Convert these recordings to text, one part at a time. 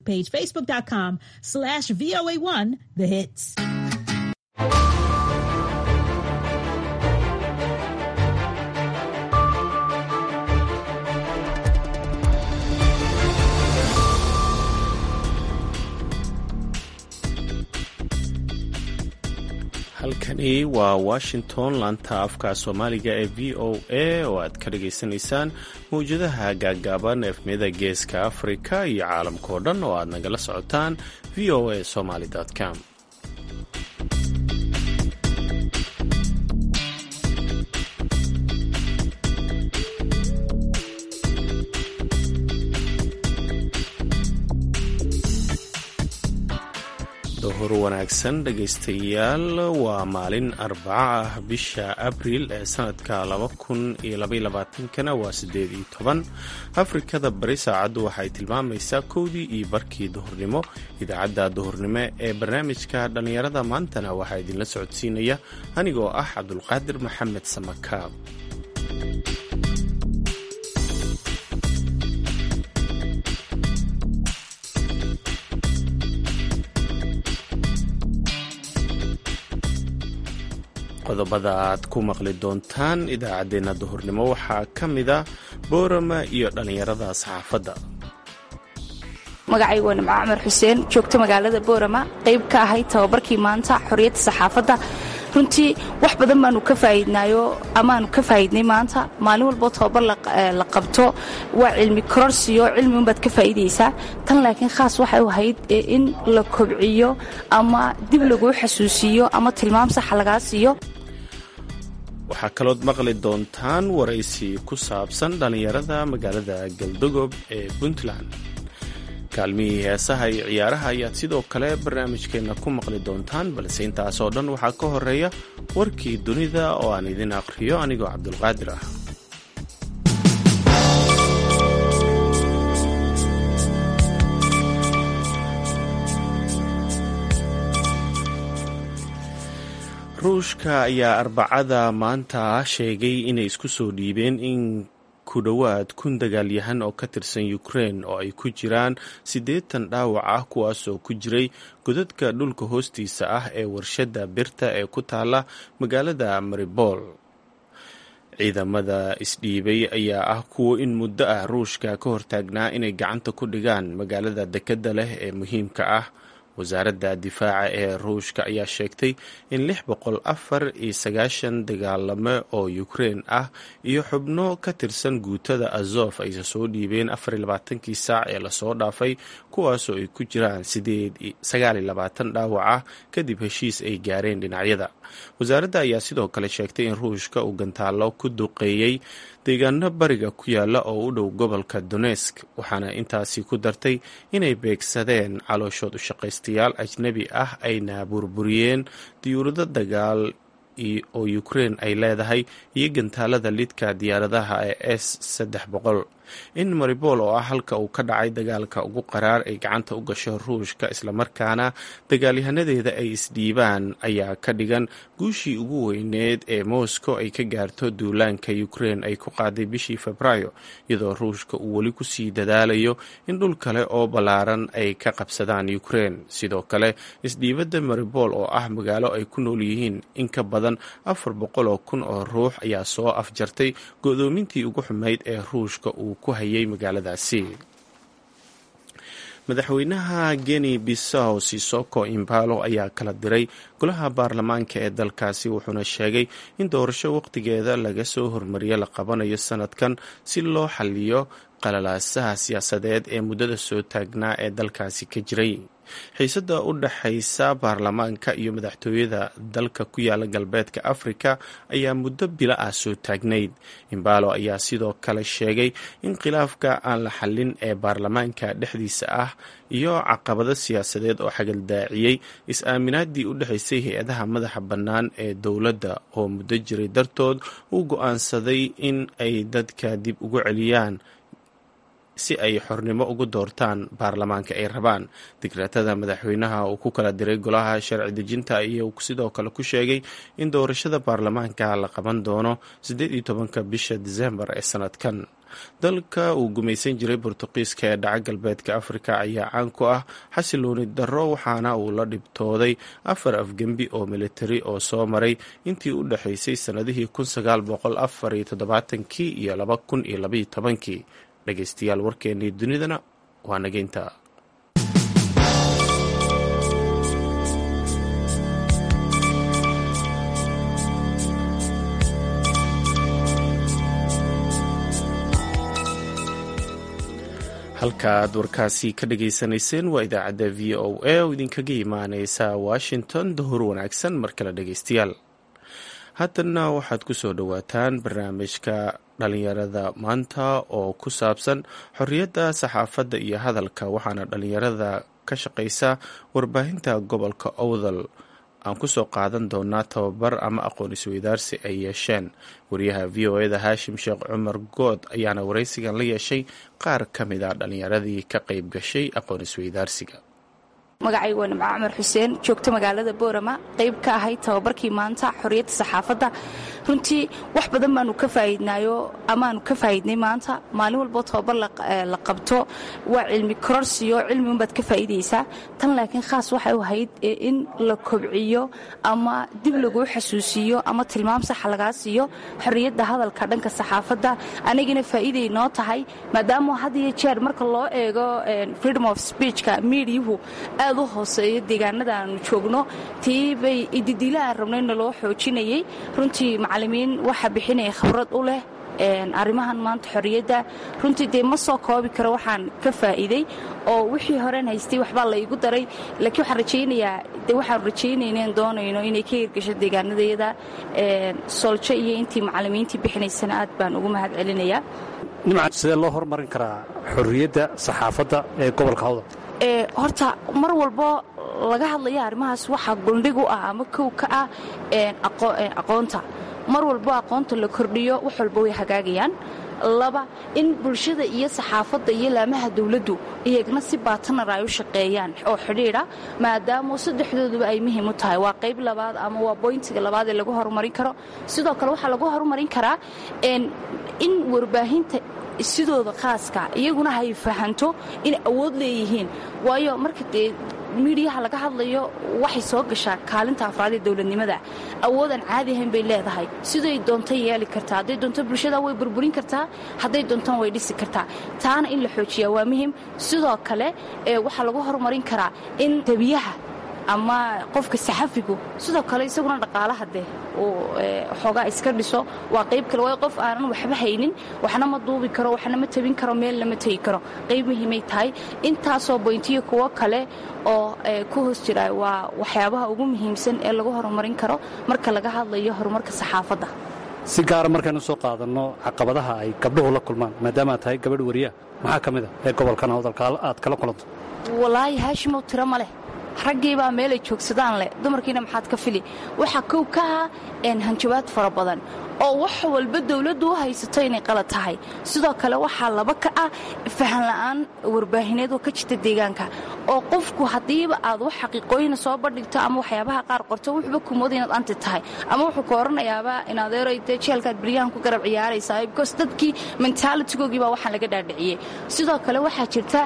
page, facebook.com slash VOA1, the hits. halkani waa washington laanta afka soomaaliga ee v o a oo aad ka dhagaysanaysaan mawjadaha gaaggaaban efmiyada geeska afrika iyo caalamkao dhan oo aad nagala socotaan v o a somaly com duhur wanaagsan dhegaystayaal waa maalin arbaca ah bisha abriil ee sanadka kana waa sideed iyo toban afrikada bari saacaddu waxay tilmaamaysaa kowdii iyo barkii duhurnimo idaacadda duhurnimo ee barnaamijka dhallinyarada maantana waxaa idinla socodsiinaya anigoo ah cabdulqaadir maxamed samakaab qodobada aad ku maqli doontaan idaacaddeenna duhurnimo waxaa ka mida boorama iyo dhallinyarada saxaafadda magacaygu waa nimco cumar xuseen joogto magaalada boorama qayb ka ahayd tababarkii maanta xorriyadda saxaafadda runtii wax badan baanu ka faa'iidnaayo amaanu ka faa'iidnay maanta maalin walboo tababar la qabto waa cilmi kororsiyo cilmi unbaad ka faa'iidaysaa tan laakiin khaas waxay u ahayd in la kobciyo ama dib laguu xasuusiiyo ama tilmaam saxa lagaa siiyo waxaa kalood maqli doontaan waraysi ku saabsan dhallinyarada magaalada galdogob ee puntland kaalmihii heesaha iyo ciyaaraha ayaad sidoo kale barnaamijkeenna ku maqli doontaan balse intaasoo dhan waxaa ka horeeya warkii dunida oo aan idin aqhriyo anigoo cabdulqaadir ah ruushka ayaa arbacada maanta sheegay inay isku soo dhiibeen in ku dhowaad kun dagaalyahan oo ka tirsan ukrein oo ay ku jiraan siddeetan dhaawac ah kuwaasoo ku jiray godadka dhulka hoostiisa ah ee warshadda birta ee ku taala magaalada maribol ciidamada isdhiibay ayaa ah kuwo in muddo ah ruushka ka hortaagnaa inay gacanta ku dhigaan magaalada dekedda leh ee muhiimka ah wasaaradda difaaca ee ruushka ayaa sheegtay in lix boqol afar iyo sagaashan dagaalame oo ukrein ah iyo xubno ka tirsan guutada azof aysa soo dhiibeen afar iyo labaatankii saac ee lasoo dhaafay kuwaasoo ay ku jiraan sagaal iyo labaatan dhaawac ah kadib heshiis ay gaareen dhinacyada wasaaradda ayaa sidoo kale sheegtay in ruushka uu gantaallo ku duqeeyey deegaano bariga ku yaala oo u dhow gobolka donesk waxaana intaasi ku dartay inay beegsadeen calooshood ushaqaystayaal ajnebi ah ayna burburiyeen diyuurado dagaal oo ukrein ay leedahay iyo gantaalada lidka diyaaradaha ee s saddex boqol in maribol oo ah halka uu ka dhacay dagaalka ugu qaraar ay gacanta u gasho ruushka islamarkaana dagaalyahanadeeda ay isdhiibaan ayaa ka dhigan guushii ugu weyneed ee moscow ay ka gaarto duulaanka ukrein ay ku qaaday bishii febraayo iyadoo ruushka uu weli kusii dadaalayo in dhul kale oo ballaaran ay ka qabsadaan ukrein sidoo kale isdhiibadda maribol oo ah magaalo ay ku nool yihiin in ka badan afar boqol oo kun oo ruux ayaa soo afjartay go-doomintii ugu xumayd ee ruushka uu ku hayay magaaladaasi madaxweynaha geni bisaw sisoko imbalo ayaa kala diray golaha baarlamaanka ee dalkaasi wuxuuna sheegay in doorasho waqtigeeda laga soo hormariyo la qabanayo sanadkan si loo xaliyo qalalaasaha siyaasadeed ee muddada soo taagnaa ee dalkaasi ka jiray xiisada u dhexaysa baarlamaanka iyo madaxtooyada dalka ku yaala galbeedka afrika ayaa muddo bilo ah soo taagnayd imbalo ayaa sidoo kale sheegay in khilaafka aan la xallin ee baarlamaanka dhexdiisa ah iyo caqabado siyaasadeed oo xagaldaaciyey is-aaminaadii u dhexaysay hay-adaha madaxa bannaan ee dowladda oo muddo jiray dartood uu go-aansaday in ay dadka dib ugu celiyaan si ay xornimo ugu doortaan baarlamaanka ay rabaan dikraatada madaxweynaha uu ku kala diray golaha sharci dejinta iyo sidoo kale ku sheegay in doorashada baarlamaanka la qaban doono siddeed iyo tobanka bisha disembar ee sanadkan dalka uu gumaysan jiray bortuqiiska ee dhaca galbeedka afrika ayaa caan ku ah xasilooni darro waxaana uu la dhibtooday afar afgembi oo militari oo soo maray intii u dhexaysay sannadihii kii iyo kii dhegaystayaal warkeennii dunidana waa nageynta halka aad warkaasi ka dhageysanayseen waa idaacadda v o a oo idinkaga imaaneysa washington dahor wanaagsan mar kale dhegeystayaal haddana waxaad ku soo dhowaataan barnaamijka dhalinyarada maanta oo ku saabsan xorriyadda saxaafadda iyo hadalka waxaana dhalinyarada ka shaqaysa warbaahinta gobolka owdal aan kusoo qaadan doonaa tababar ama aqoon isweydaarsi ay yeesheen wariyaha v o eda haashim sheekh cumar good ayaana waraysigan la yeeshay qaar ka mid a dhallinyaradii ka qayb gashay aqoon isweydaarsiga magacaygu waa nimco cumar xuseen joogto magaalada boorama qayb ka ahay tababarkii maanta xorriyadda saxaafadda runtii wax badan baanu ka faa'iidnaayo amaanu ka faa'iidnay maanta maalin walboo tababar la qabto waa cilmi kororsiyo cilmi unbaad ka faa'iidaysaa tan laakiin khaas waxay u ahayd in la kobciyo ama dib laguu xasuusiiyo ama tilmaam saxa lagaa siiyo xorriyadda hadalka dhanka saxaafadda anigana faa'iiday noo tahay maadaama had iyo jeer marka loo eego freedom of speechka miidiyuhu aad u hooseeyo deegaanada aanu joogno tii bay ididiilaaan rabnayna loo xoojinayay runtii macalimiin waxaa bixinaya khibrad u leh arrimahan maanta xorriyadda runtii dee ma soo koobi karo waxaan ka faa'iiday oo wixii horen haystay waxbaa la igu daray laakiin waxaan rajaynayaa de waxaanu rajaynaynaen doonayno inay ka hirgasho deegaanadayada sooljo iyo intii macalimiintii bixinaysana aad baan ugu mahad celinayaa nimca sidee loo horumarin karaa xorriyadda saxaafadda ee gobolka hawdal horta mar walbo laga hadlaya arrimahaas waxaa guldhig u ah ama kow ka ah aqoonta mar walbo aqoonta la kordhiyo wax walba way hagaagayaan laba in bulshada iyo saxaafadda iyo laamaha dawladdu iyagna si baatanar ay u shaqeeyaan oo xidhiidha maadaama saddexdooduba ay muhiim u tahay waa qayb labaad ama waa boyntiga labaad ee lagu horumarin karo sidoo kale waxaa lagu horumarin karaa in warbaahinta sidooda khaaska iyaguna hay fahanto in awood leeyihiin waayo marka dee miidiyaha laga hadlayo waxay soo gashaa kaalinta afraad ee dowladnimada awoodaan caadi ahayn bay leedahay siday doonta yeeli kartaa hadday doonto bulshada way burburin kartaa hadday doontaan way dhisi kartaa taana in la xoojiyaa waa muhim sidoo kale waxaa lagu horumarin karaa in debiyaha ama qofka saxafigu sidoo kale isaguna dhaqaalaha deh uu xoogaa iska dhiso waa qayb kale waayo qof aanan waxba haynin waxna ma duubi karo waxna ma tabin karo meel lama tegi karo qayb muhiimay tahay intaasoo boyntiyo kuwo kale oo ku hoos jira waa waxyaabaha ugu muhiimsan ee lagu horumarin karo marka laga hadlayo horumarka saxaafadda si gaara markaynu soo qaadanno caqabadaha ay gabdhuhu la kulmaan maadaama aad tahay gabadh wariya maxaa ka mid a ee gobolkan hawdalka aad kala kulanto walaahi haashimow tiro ma leh raggiibaa meelay joogsadaan leh dumarkiina maxaad ka fili waxaa kow ka ah hanjabaad fara badan oo wax walba dawladdu u haysato inay qalad tahay sidoo kale waxaa laba ka ah fahan la'aan warbaahineed oo ka jirta deegaanka oo qofku haddiiba aad wax xaqiiqooyina soo bandhigto ama waxyaabaha qaar qorto wuxuuba kumooda inaad anti tahay ama wuxuu ka oranayaaba inaad eerayde jeelkaad beryahan ku garab ciyaaraysaa because dadkii mentaalitigoogii baa waxaan laga dhaadhiciyey sidoo kale waxaa jirta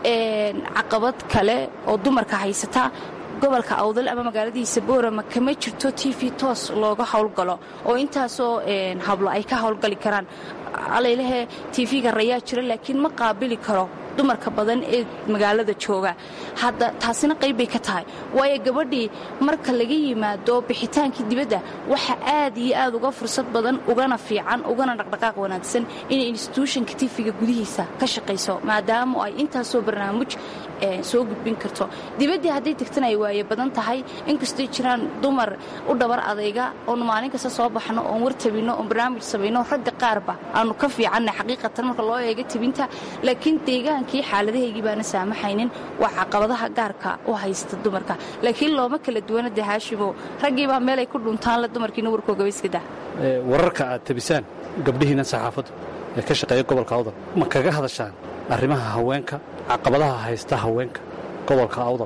caqabad kale oo dumarka haysata gobolka awdal ama magaaladiisa boorama kama jirto t v toos looga howlgalo oo intaasoo hablo ay ka howlgali karaan alaylehe tv-ga rayaa jira laakiin ma qaabili karo dumarka badan ee magaalada jooga hadda taasina qayb bay ka tahay waayo gabadhii marka laga yimaado bixitaankii dibadda waxa aad iyo aad uga fursad badan ugana fiican ugana dhaqdhaqaaq wanaagsan inay instituushonka tifiga gudihiisa ka shaqayso maadaama ay intaasoo barnaamij soo gudbin karto dibaddii hadday tagtana ay waaye badan tahay inkastay jiraan dumar u dhabar adayga oonu maalin kasta soo baxno oon war tabinno oon barnaamij samayno ragga qaarba aanu ka fiicanna xaqiiqatan marka loo eego tabinta laakiin deegaankii xaaladahaygii baana saamaxaynin waa caqabadaha gaarka u haysta dumarka laakiin looma kala duwana dee haashimo raggiibaa meelay ku dhuntaanle dumarkiina warkoogaba iska dah wararka aad tabisaan gabdhihiina saxaafaddu ee ka shaqeeya gobolka awdal ma kaga hadashaan arrimaha haweenka caqabadaha haysta haweenka gobolka awdal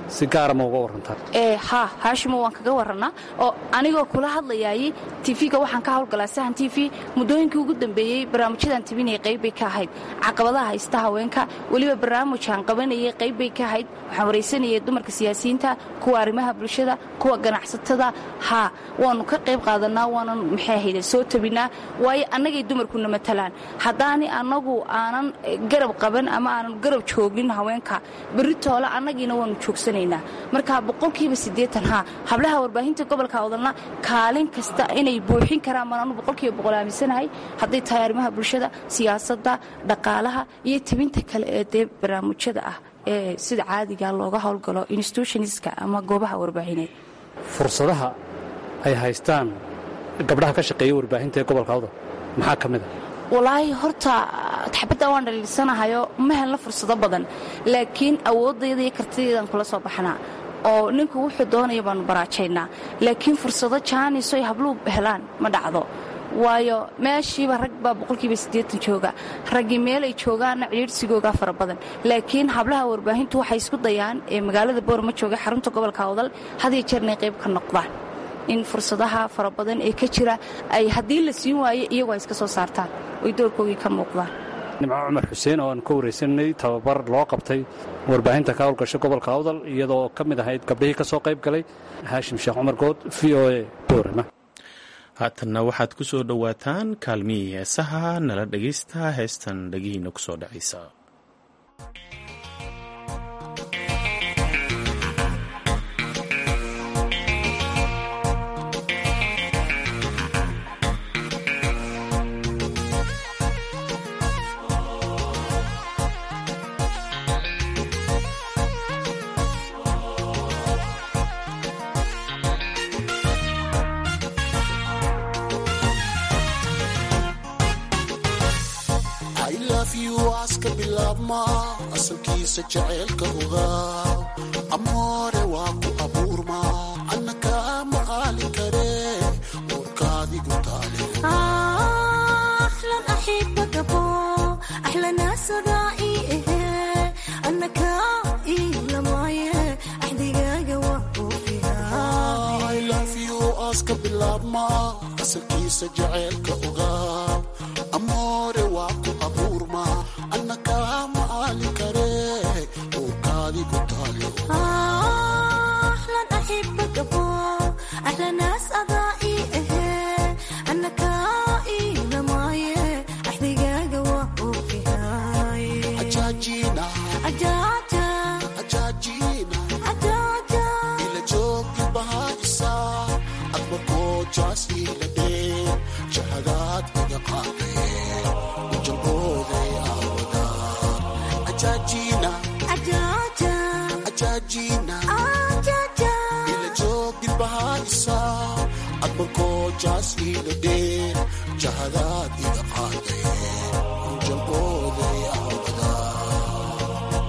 si gaara ma uga warantaa ha haashimo waan kaga warannaa oo anigoo kula hadlayaayey tv-ga waxaan ka hawlgalaa sahan t v muddooyinkii ugu dambeeyey barnaamijyadan tibinaya qaybbay ka ahayd caqabadaha haysta haweenka weliba barnaamijaan qabanayay qaybbay ka ahayd waxaan waraysanayay dumarka siyaasiyiinta kuwa arrimaha bulshada kuwa ganacsatada ha waannu ka qayb qaadanaa waanan maxay ahayde soo tabinaa waayo annagay dumarkuna matalaan haddaani annagu aanan garab qaban ama aanan garab joogin haweenka berri toole annagiina waannu joogsanaynaa marka boqolkiiba siddeetan ha hablaha warbaahinta gobolka odalna kaalin kasta inay buuxin karaan baan anu boqolkiiba boqol aaminsanahay hadday tahay arrimaha bulshada siyaasadda dhaqaalaha iyo tebinta kale ee dee barnaamijyada ah ee sida caadiga looga howlgalo institutionska ama goobaha warbaahineed fursadaha ay haystaan gabdhaha ka shaqeeya warbaahinta ee gobolka awdal maxaa ka mid a walaahi horta xabaddaa waan dhaliilsanahayo ma helna fursado badan laakiin awooddayda iyo kartidaydaan kula soo baxnaa oo ninku wuxuu doonaya baannu baraajaynaa laakiin fursado jaaniso ay habluu helaan ma dhacdo waayo meeshiiba rag baa boqolkiiba siddeetan jooga raggii meel ay joogaanna ciidhsigoogaa fara badan laakiin hablaha warbaahintu waxay isku dayaan ee magaalada boorama jooga xarunta gobolka awdal hadiyo jeernay qayb ka noqdaan in fursadaha fara badan ee ka jira ay haddii la siin waayo iyagoo ay iska soo saartaan oy doorkoogii ka muuqdaan nimco cumar xuseen oo aan ka waraysanay tababar loo qabtay warbaahinta ka howlgasho gobolka awdal iyadoo ka mid ahayd gabdhihii ka soo qayb galay haashim sheekh cumar good v o a boorama haatanna waxaad ku soo dhowaataan kaalmihii heesaha nala dhegaysta heestan dhegihiina ku soo dhacaysa aska bilaabma asalkiisa jaceylka ogaa amoore waa ku abuurma anna kaa maqaali kare warkaadigu taale aska bilaabma asalkiisa jaceylka ogaa amoore waa ku abuurma anna kaa maqaali kare warkaadigu taale ila joogi bahaysa adma koojaas ila dhee jahadaad iga qaadee ujalbooday aawadaan ajaajina ajaajina ila joogi bahaysa adma koojaas ila dhee jahadaad iga qaadee ujalbooday aawadaan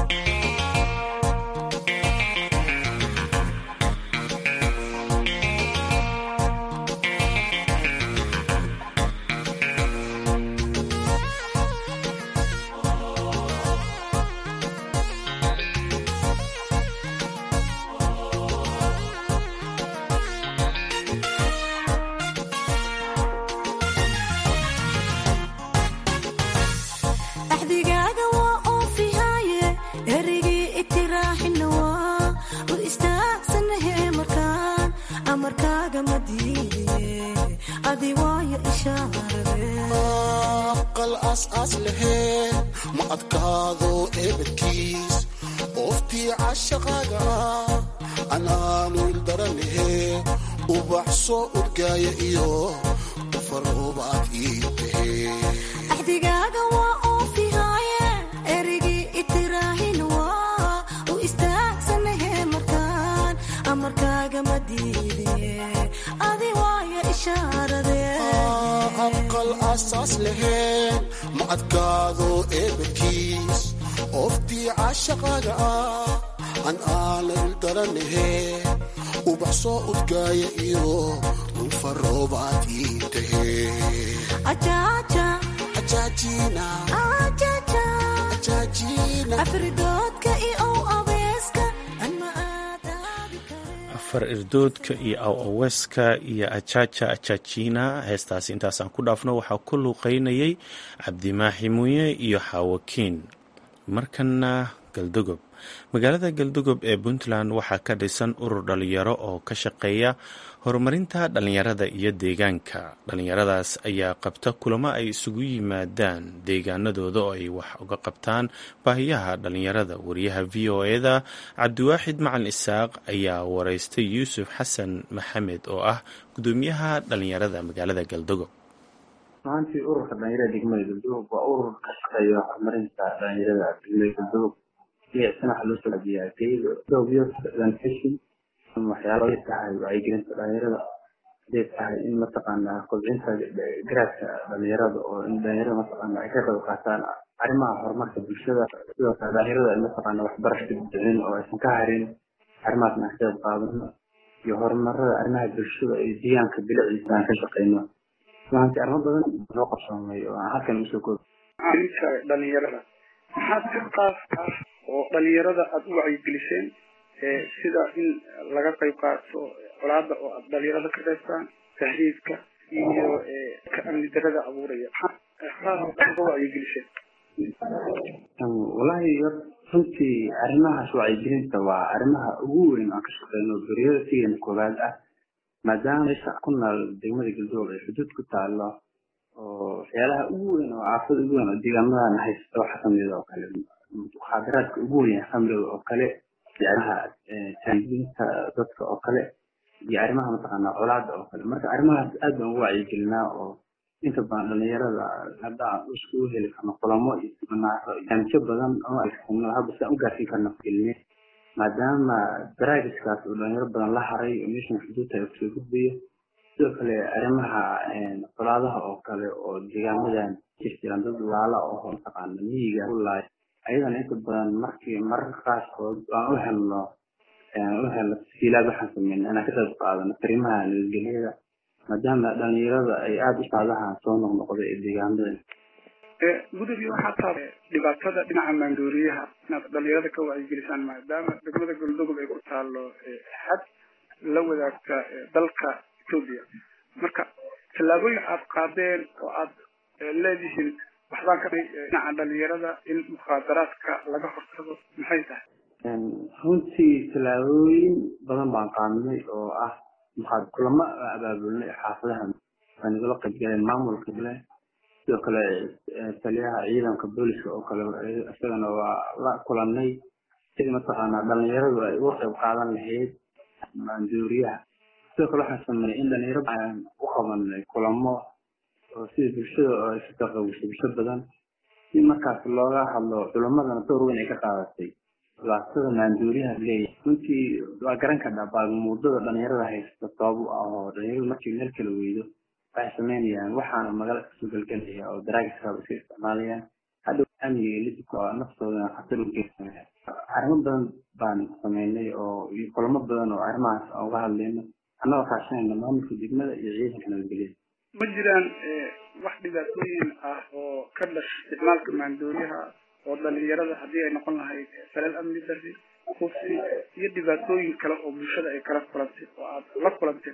axdigaaga waa oofihaaye erigii itiraaxina waa u istaagsanahe markaan amarkaaga ma diidaye adi waayo ishaarade aqal aas-aas laheen ma adkaado eebadkiis ooftii cashaqaaga ah anaanu ildaranahe ubax soo urgaaya iyo ufaroobaad ii tahe axdigaaga waa oofihaaye erigii itiraaxina waa u istaagsanahe markaan amarkaaga ma diidaye adi waayo ishaarade aqal aasaas laheen ma adkaado eebadkiis ooftii cashaqaaga ah an aana ildaranahe ubax soo udgaaya iyo ufaroobaad ii tahe ajaaja ajaajina ajaja ajaajina afridoodka iyo ow abeeska anma far irdoodka iyo aweska iyo ajaja ajajina heestaasi intaasaan ku dhaafno waxaa ku luuqeynayay cabdimaaxi muye iyo xaawakiin markana galdogob magaalada galdogob ee puntland waxaa ka dhisan urur dhalinyaro oo ka shaqeeya horumarinta dhalinyarada iyo deegaanka dhalinyaradaas ayaa qabta kulamo ay isugu yimaadaan deegaanadooda oo ay wax uga qabtaan baahiyaha dhalinyarada wariyaha v o eda cabdiwaaxid macan isaaq ayaa wareystay yuusuf xasan maxamed oo ah gudoomiyaha dhalinyarada magaalada galdogob maantii ururka dhalinyarada degmada galdogob waa urur ka shaqeeya horumarinta dhalinyarada degmada galdogob iyasana waxaa loo soo aadiyaa organization waxyaalo ay tahay wacyigelinta dhalinyarada haday tahay in mataqaanaa kobcinta garaadka dhalinyarada oo in dhalinyarada mataqaana ay ka qayb qaataan arrimaha horumarka bulshada sidoo kale dhalinyarada in mataqaana waxbarashada bixin oo aysan ka harin arrimahaasna aan ka qayb qaadano iyo horumarada arrimaha bulshada iyo deegaanka biliciisa aan ka shaqeyno maanta arrimo badan noo qabsoomay oo aan halkan usoo koobi arrinta dhalinyarada maxaad ka qaas ah oo dhalinyarada aada u wacyigeliseen sida in laga qayb qaato colaada oo aad dhalinyarada ka qaybtaan tahriibka iyo ka amni darada abuuraya uga wacyigeliseen walahi runtii arrimahaas wacyigelinta waa arrimaha ugu weyn aan ka shaqeyno beriyada sigeena koowaad ah maadaama meesha ku nool degmada galdoog ay xuduud ku taalo oo waxyaalaha ugu weyn oo aafada ugu weyn oo deegaamadan haysta waxa kamid oo kale muxaadaraadka ugu weyn khamriga oo kale iyo arrimaha taangiinta dadka oo kale iyo arrimaha mataqaanaa colaada oo kale marka arrimahaas aad baan ugu wacyigelinaa oo inta badan dhalinyarada hadda aan iskugu heli karno kulamo iyo siminaaro barnaamijyo badan oo aysan hadda si aan u gaarsiin karno geline maadaama baraagiskaas uu dhalinyaro badan la haray oo meeshan xuduudta ay kusoo gudbayo sidoo kale arrimaha colaadaha oo kale oo deegaamadan jirjiraan dad laala oo mataqaana miyiga u laay ayadana inta badan markii mararka qaarkood aan u helno u helno tasiilaad waxaan sameyna inaan ka qayb qaadano fariimaha nabadgelyada maadaama dhalinyarada ay aada u saadahan soo noqnoqday ee deegaamadan gudub waxaa taaba dhibaatada dhinaca maandooriyaha inaad dhalinyarada ka wacyigelisaan maadaama degmada goldogob ay ku taalo xad la wadaagta dalka etoobiya marka tallaabooyin aad qaadeen oo aad leedihiin waxbaan ka dhinaca dhalinyarada in mukhaadaraadka laga hortago maxay tahay runtii tallaabooyin badan baan qaadnay oo ah maxaad kulamo abaabulnay xaafadaha waa nagala qaybgaleen maamulka kale sidoo kale taliyaha ciidanka booliska oo kale isagana waa la kulanay sidii mataqaanaa dhalinyaradu ay uga qayb qaadan lahayd maandooriyaha sidoo kale waxaan sameynay in dhalinyaro aan u qabanay kulamo oo sida bulshada oo ay ka qawisay bulsho badan si markaas looga hadlo culamadana door weyn ay ka qaadatay dhibaatada maandooriyaha leeyahay runtii waa garan karnaa baagmuudada dhalinyarada haysta sabab u ah oo dhalinyaradu markii meel kala weydo waxay sameynayaan waxaana magaalada kasoo gelgelaya oo daraagiskaaba iska isticmaalayaan hadhow amniga lidibka oo naftoodana khatar u geysanaya arrimo badan baan sameynay oo iyo kulamo badan oo arrimahaas aan uga hadlayno annagoo kaashanayna maamulka degmada iyo ciidanka nabadgelyada ma jiraan wax dhibaatooyin ah oo ka dhasha isticmaalka maandooriyaha oo dhalinyarada haddii ay noqon lahayd falal amni darri kufsi iyo dhibaatooyin kale oo bulshada ay kala kulantay oo aad la kulanteen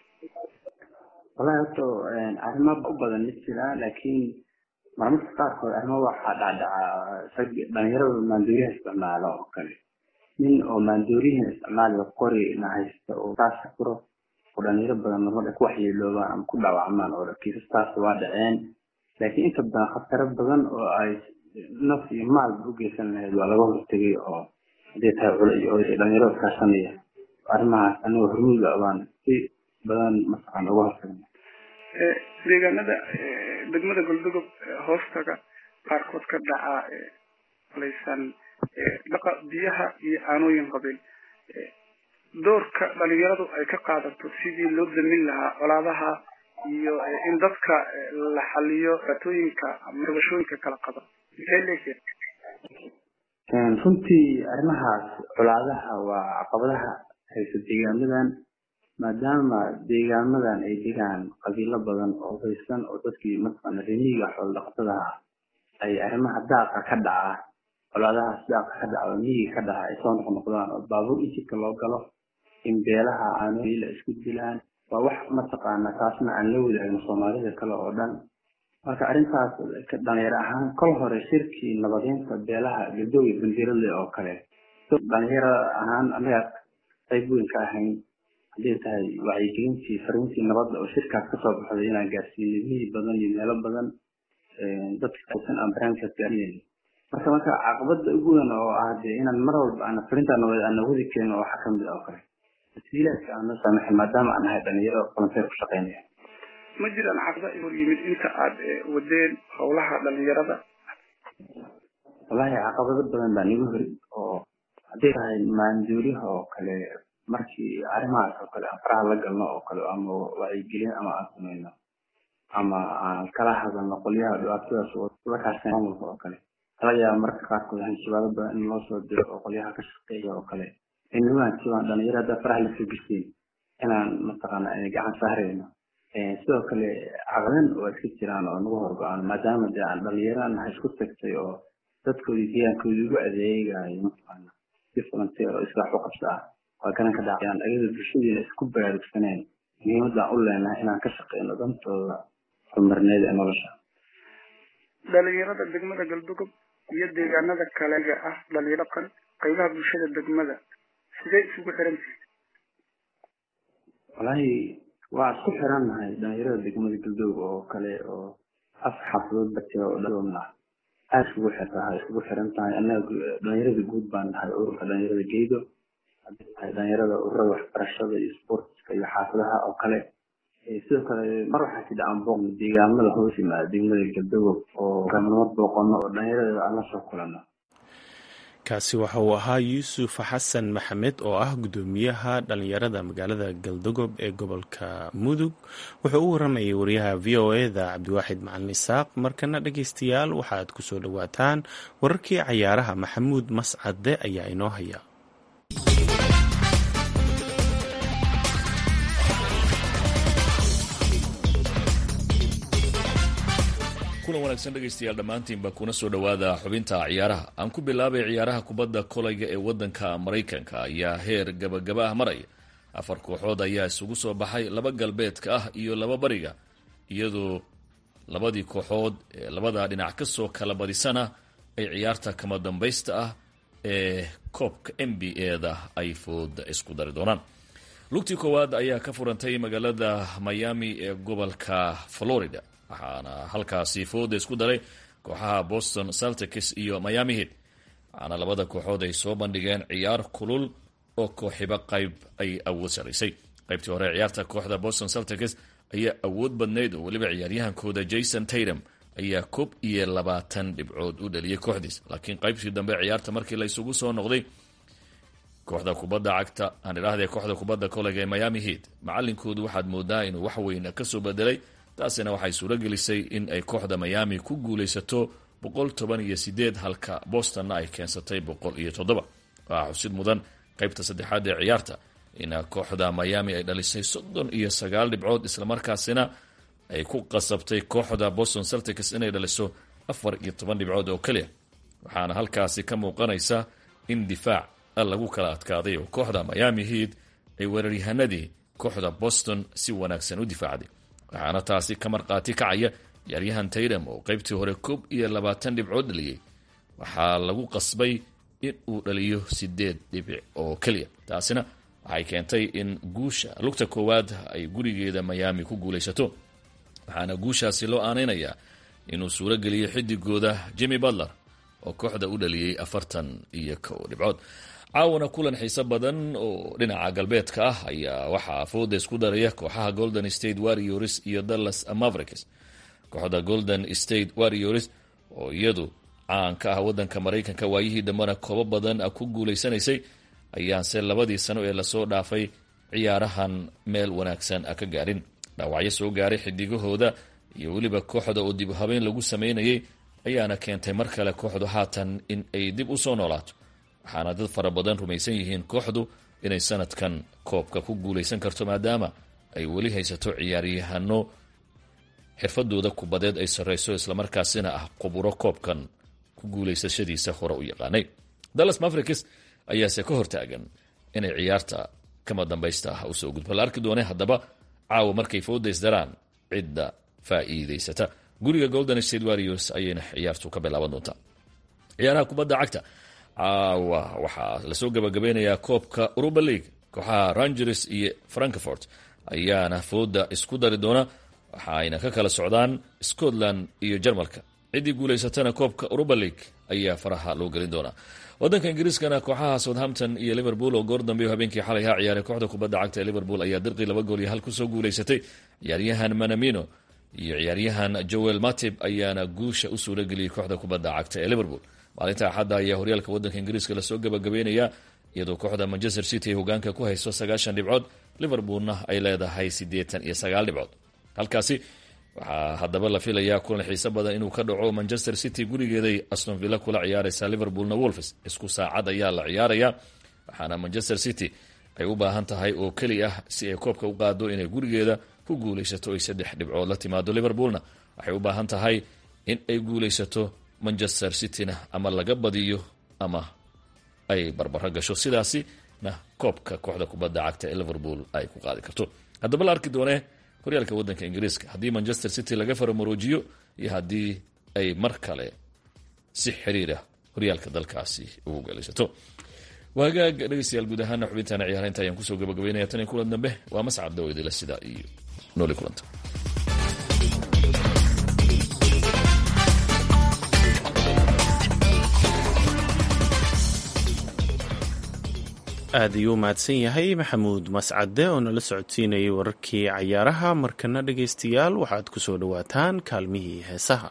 wallahi horta arrimo u badan ma jira laakiin marmarka qaarkood arrimo waxaa dhacdhaca dhalinyarada maandooriyaha isticmaalo oo kale nin oo maandooriyaha isticmaaliga qori na haysta oo taasa furo oo dhalinyaro badan marmar ku waxyeeloobaan ama ku dhaawacmaan oo kiisastaas waa dhaceen laakiin inta badan khataro badan oo ay naf iyo maalba u geysan lahayd waa laga hortegay oo hadday tahay cula iyo oday dhalinyarada kaashanaya arrimahaas anigoo hormuuda baan si badan mataqaan uga hortagna deegaanada degmada goldogob hoostaga qaarkood ka dhaca laysan dhaqa biyaha iyo aanooyin qabin doorka dhalinyaradu ay ka qaadato sidii loo damin lahaa colaadaha iyo in dadka la xaliyo dhibaatooyinka ama rabashooyinka kala qaba maxay leeyihiin runtii arrimahaas colaadaha waa caqabadaha haysa deegaamadan maadaama deegaamadan ay degaan qabiilo badan oo haysan oo dadkii mataqaana remiiga xoolo dhaqatadaha ay arrimaha daaqa ka dhaca colaadahaas daaqa ka dhaca oo miyiga ka dhaca ay soo noqnoqdaan oo baabuur injidka loo galo in beelaha caanoila isku dilaan waa wax mataqaana taasna aan la wadaagno soomaalida kale oo dhan marka arrintaas dhalinyaro ahaan kol hore shirkii nabadeynta beelaha gabdooga bandiirale oo kale dhalinyaro ahaan anaga qayb weyn ka ahayn hadday tahay wacyigelintii fariintii nabadda oo shirkaas kasoo baxday inaan gaarsiinay miyi badan iyo meelo badan dadka aysan aan barnaamijkaas gaarinayn marka marka caqabada ugu weyn oo ah dee inaan mar walba aan fariintaa nabadeed aan nawadi keenin oo waxaa kamid ah oo kale tasjiilaadka aan noo saamaxin maadaama aan nahay dhalinyaro volunteer ku shaqeynaya ma jiraan caqda hor yimid inta aad wadeen howlaha dhalinyarada wallahi caqabado badan baa nigu hori oo hadday tahay maanduuriha oo kale markii arrimahaas oo kale aan faraha la galno oo kale ama wacyigelin ama aan samayno ama aan kala hadalno qolyaha dhibaatadaas la kaashan maamulka oo kale laga yaaba marka qaarkood hanjabaado badan in loo soo diro oo qolyaha ka shaqeeya oo kale inwaankiibaan dhalinyaro haddaa faraha la fogiseen inaan mataqaana gacan saarayno sidoo kale caqadan waa iska jiraan oo nagu horgo-aan maadaama dee aan dhalinyaro nahay isku tagtay oo dadkoodii deegaankoodii ugu adeegayo mataqaana si volunteer oo islaax u qabsa ah waa garan ka dhacayaan ayadoo bulshadiina isku baraarugsaneen muhiimadaan u leenahay inaan ka shaqeyno dantooda horumarneed ee nolosha dhalinyarada degmada galdogob iyo deegaanada kalega ah dhalinyaro kan qaybaha bulshada degmada sidee isugu xirantihi wallaahi waa isku xirannahay dhalinyarada degmada galdoog oo kale oo af xaafadood batira oo dhalna aad isugu xirtahay isugu xiran tahay annaga dhalinyarada guud baan nahay ururka dhalinyarada geydo hadday tahay dhalinyarada ururada waxbarashada iyo sportska iyo xaafadaha oo kale sidoo kale mar waxaa jira aan booqno deegaamada hoos yimaada degmada galdogob oo gamnimad booqano oo dhalinyarada aan la soo kulano kaasi waxa uu ahaa yuusuf xasan maxamed oo ah guddoomiyaha dhalinyarada magaalada galdogob ee gobolka mudug wuxuu u waramayay wariyaha v o eda cabdiwaaxid macalin isaaq markana dhegeystayaal waxaad ku soo dhowaataan wararkii cayaaraha maxamuud mascade ayaa inoo haya kulan wanaagsan dhegaystayaal dhammaantiinba kuna soo dhowaada xubinta ciyaaraha aan ku bilaabay ciyaaraha kubadda kolayga ee waddanka maraykanka ayaa heer gabagaba ah maraya afar kooxood ayaa isugu soo baxay laba galbeedka ah iyo laba bariga iyadoo labadii kooxood ee labadaa dhinac ka soo kala badisana ay ciyaarta kama dambaysta ah ee koobka n b a-da ay fooda isku dari doonaan lugtii koowaad ayaa ka furantay magaalada miami ee gobolka florida waxaana halkaasi fooda isku daray kooxaha boston celtics iyo miami heat waxaana labada kooxood ay soo bandhigeen ciyaar kulul oo kooxiba qayb ay awood saraysay qaybtii hore ciyaarta kooxda boston celtics ayaa awood badnayd oo weliba ciyaaryahankooda jason taydam ayaa koob iyo labaatan dhibcood u dhaliyay kooxdiis laakiin qaybtii dambe ciyaarta markii la isugu soo noqday kooxda kubadda cagta aan idhaahdee kooxda kubadda kolega ee miami heat macalinkoodu waxaad moodaa inuu wax weyna kasoo bedelay taasina waxay suuro gelisay in ay kooxda miami ku guulaysato boqol toban iyo sideed halka bostonna ay keensatay boqol iyo toddoba waxaa xusid mudan qaybta saddexaad ee ciyaarta in kooxda miami ay dhalisay soddon iyo sagaal dhibcood islamarkaasina ay ku qasabtay kooxda boston celtics inay dhaliso afar iyo toban dhibcood oo keliya waxaana halkaasi ka muuqanaysa in difaac lagu kala adkaaday oo kooxda miami heat ay weeraryahanadii kooxda boston si wanaagsan u difaacday waxaana taasi ka markhaati kacaya ciyaaryahan taydam oo qaybtii hore koob iyo labaatan dhibcood dhaliyey waxaa lagu qasbay in uu dhaliyo sideed dhibic oo keliya taasina waxay keentay in guusha lugta koowaad ay gurigeeda miami ku guulaysato waxaana guushaasi loo aanaynayaa inuu suuro geliyo xidigooda jimmy butler oo kooxda u dhaliyey afartan iyo kow dhibcood caawana kulan xiise badan oo dhinaca galbeedka ah ayaa waxaa fooda isku daraya kooxaha golden state warriors iyo dallas mavericks kooxda golden state warriors oo iyadu caan ka ah wadanka maraykanka waayihii dambena koobo badan ku guulaysanaysay ayaanse labadii sano ee lasoo dhaafay ciyaarahan meel wanaagsan ka gaarin dhaawacyo soo gaaray xidigahooda iyo weliba kooxda oo dib habeen lagu sameynayay ayaana keentay mar kale kooxdu haatan in ay dib usoo noolaato waxaana dad fara badan rumaysan yihiin kooxdu inay sanadkan koobka ku guulaysan karto maadaama ay weli haysato ciyaaryahano xirfadooda kubadeed ay sarreyso islamarkaasina ah quburo koobkan ku guulaysashadiisa hore u yaqaanay dallas mavericks ayaase ka hortaagan inay ciyaarta kama dambaysta ah usoo gudba la arki doone haddaba caawa markay foodaysdaraan cidda faa'iidaysata guriga golden state warriors ayayna ciyaartu ka bilaaban doontaa ciyaaraha kubadda cagta caawa waxaa lasoo gabagabeynayaa koobka uruba league kooxaha rangers iyo frankfort ayaana fooda isku dari doona waxaayna ka kala socdaan scotland iyo jarmalka ciddii guulaysatana koobka uruba league ayaa faraha loo gelin doonaa wadanka ingiriiskana kooxaha southampton iyo liverpool oo goor dambe habeenkii xalay ha ciyaaray kooxda kubadda cagta ee liverpool ayaa dirqii laba gool iyo hal kusoo guulaysatay ciyaaryahan manamino iyo ciyaaryahan joel matib ayaana guusha u suurageliyey kooxda kubadda cagta ee liverpool maalinta axadda ayaa horyaalka wadanka ingiriiska lasoo gabagabeynaya iyadoo kooxda manchester city ay hogaanka ku hayso sagaashan dhibcood liverpoolna ay leedahay siddeetan iyo sagaal dhibcood halkaasi waxaa haddaba la filayaa kulan xiise badan inuu ka dhaco manchester city gurigeeday aston villa kula ciyaaraysa liverpoolna wolves isku saacad ayaa la ciyaaraya waxaana manchester city ay u baahan tahay oo keli ah si ay koobka u qaado inay gurigeeda ku guulaysato ay saddex dhibcood la timaado liverpoolna waxay u baahan tahay in ay guulaysato manchester cityna ama laga badiyo ama ay barbaro gasho sidaasina koobka kooxda kubadda cagta ee liverpool ay ku qaadi karto haddaba la arki doonee horyaalka wadanka ingiriiska haddii manchester city laga faramaroojiyo iyo haddii ay mar kale si xiriira horyaalka dalkaasi ugu galaysato waagaag dhegeystayaal guud ahaana xubintaana ciyaaraynta ayaan kusoo gabagabeynaya tan iyo kulan dambe waa mascad daweydila sidaa iyo nooli kulanta aad ayuu mahadsan yahay maxamuud mascade oo nala socodsiinayay wararkii cayaaraha markana dhegaystayaal waxaad ku soo dhowaataan kaalmihii heesaha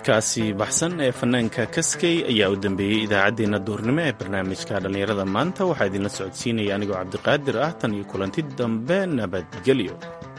codkaasi baxsan ee fanaanka kaskey ayaa u dambeeyey idaacaddeenna duurnimo ee barnaamijka dhallinyarada maanta waxaa idinla socodsiinaya anigoo cabdiqaadir ah tan iyo kulanti dambe nabadgelyo